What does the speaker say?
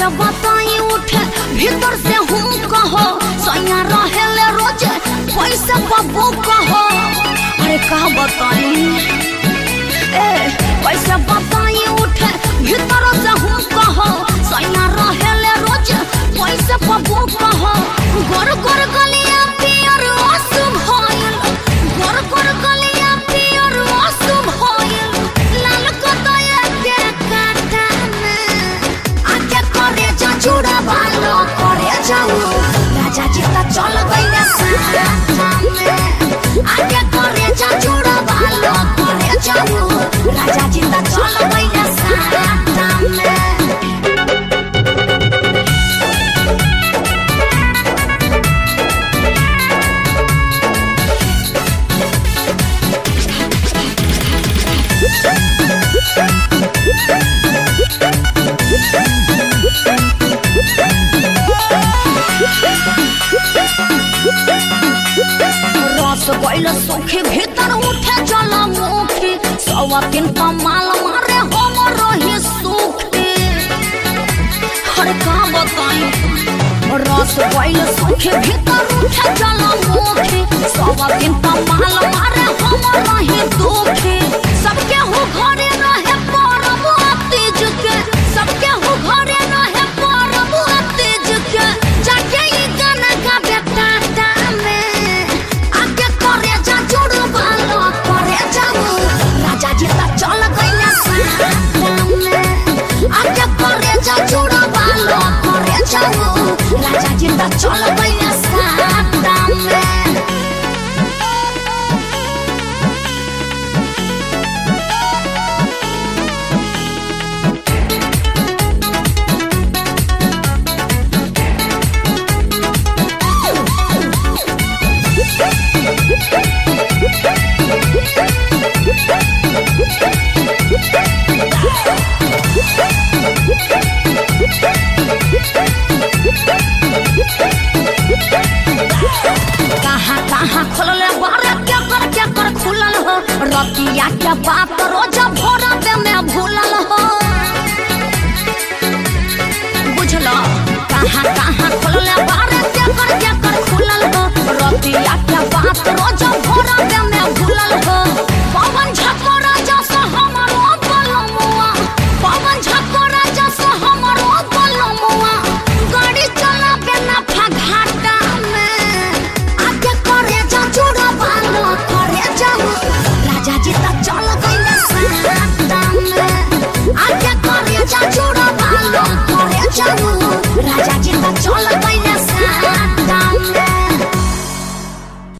कैसे बताई उठे भीतर से हूँ कहो सैया रहेले रोजे पैसे बबू कहो अरे कहा बताई ए कैसे बताई उठे भीतर से हूँ कहो सैया रहेले रोजे पैसे बबू कहो गोर गोर गलिया पियर आंसू भइल गोर गोर गलिया पियर आंसू भइल लाल कतया के काटा में आके करे जा चूड़ा बालो करे जाऊ राजा जी ता चल गइले साथ में आके करे जा चूड़ा बालो करे जाऊ राजा जी ता चल गइले साथ में रस गइल सुखी भीतर उठे जल मुखी सवा दिन कमाल मारे हम रही सुखी हर का बताई रस गइल सुखी भीतर उठे जल मुखी सवा दिन कमाल मारे हम रही दुखी सबके हो घरे रहे परब तीज के सबके हो घरे रहे परब तीज के जाके ई गाना गाबे टाटा में आके करे जा जुड़ बालो करे जाऊ राजा जी ता चल गइले साथ में आके करे जा जुड़ बालो करे जाऊ राजा जी ता चल गइले साथ में कहाँ कहाँ खुलले बारे क्या कर क्या कर खुलल हो रतिया के बात रोज